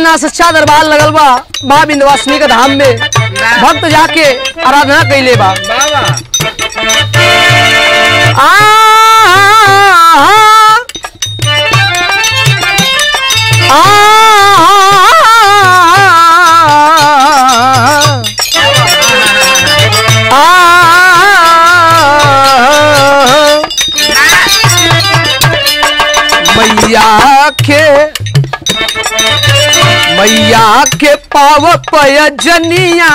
इतना सच्चा दरबार लगल बा माँ विंध्यवासिनी के धाम में भक्त जाके आराधना कैले बा बाबा आ मैया के मैया के पाव पयजनिया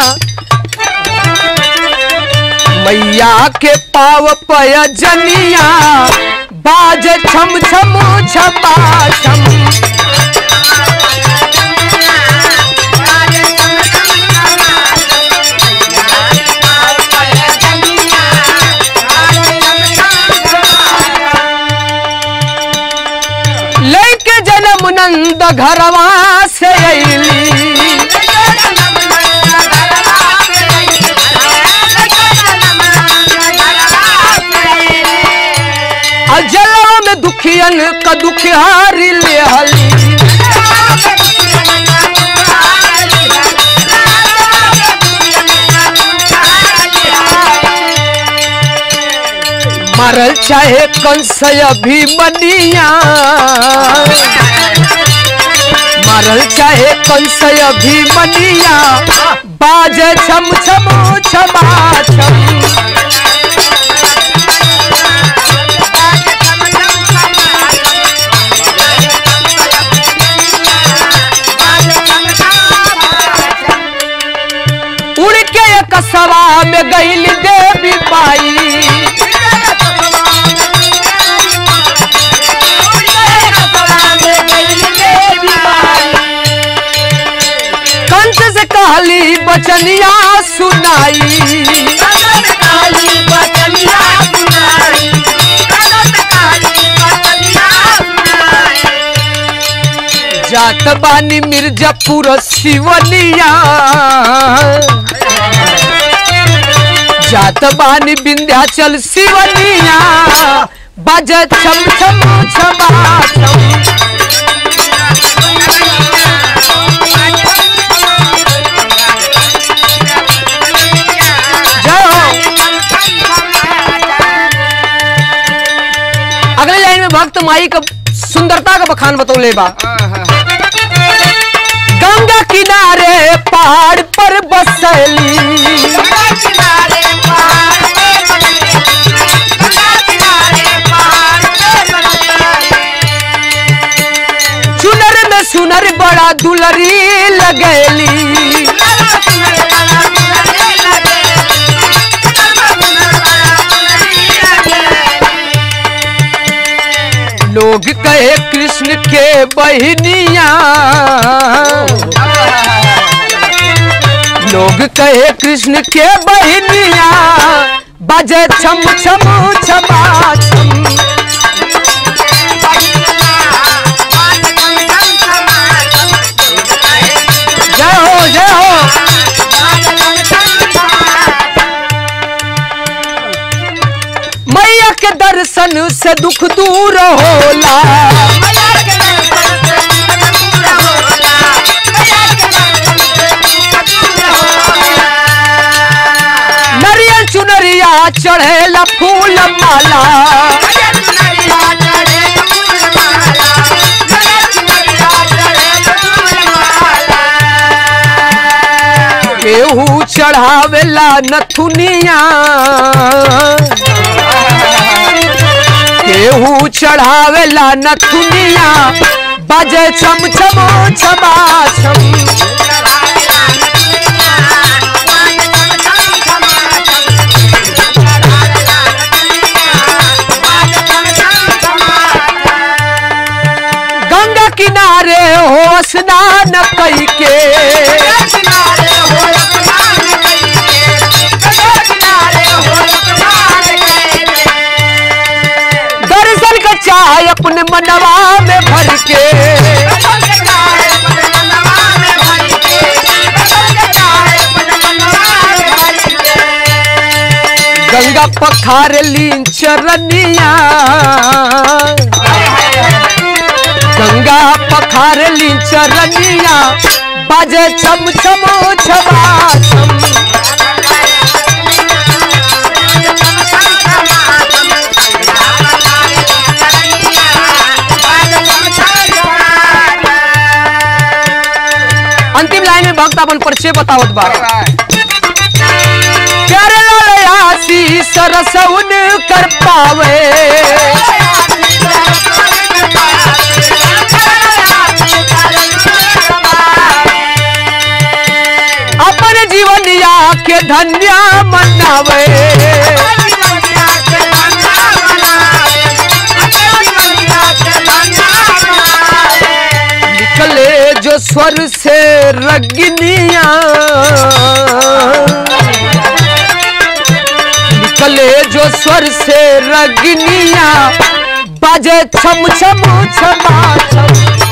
मैया के पाव पयजनिया बाज छम छम छपा छम लेके जन्म नंद घरवा से अली अजला में दुखियन का दुखिहारी ले हली मरल चाहे कंस अभिमनिया मरल चाहे कंस अभिमनिया बाजे छम छम छमा छम उड़ के एक सवा में गईल देवी पाई कंस से कहली बचनिया सुनाई जात बानी मिर्जापुर सिवनिया जात बानी विंध्याचल सिवनिया बज छम छम छमा छम जय हो अगले लाइन में भक्त माई का सुंदरता का बखान बतौले बा गंगा किनारे पहाड़ पर बसली चुनर में सुनर बड़ा दुलरी लगेली लोग कहे कृष्ण के बहनिया लोग कहे कृष्ण के बहनिया बजे छम छम छमा छम जय हो जय हो मैया के दर्शन से दुख दूर होला नरियल चुनरिया चढ़ेला फूल माला केहू चढ़ावेला नथुनिया केहू चढ़ावेला नथुनिया बजे छम छम छमा छम गंगा किनारे हो स्नान कई के दर्शन का चाह अपने मनवा में भर के गंगा पखार लीन चरनिया गंगा पखार ली चरनिया बाजे छम छम छमा छम अंतिम लाइन में भक्त अपन परिचय बतावत बा प्यारे लाल आशीष रसउन कर पावे अपन जीवनिया के धन्य मनावे निकले जो स्वर से रगनिया निकले जो स्वर से रगनिया बाजे छम छम छमा छम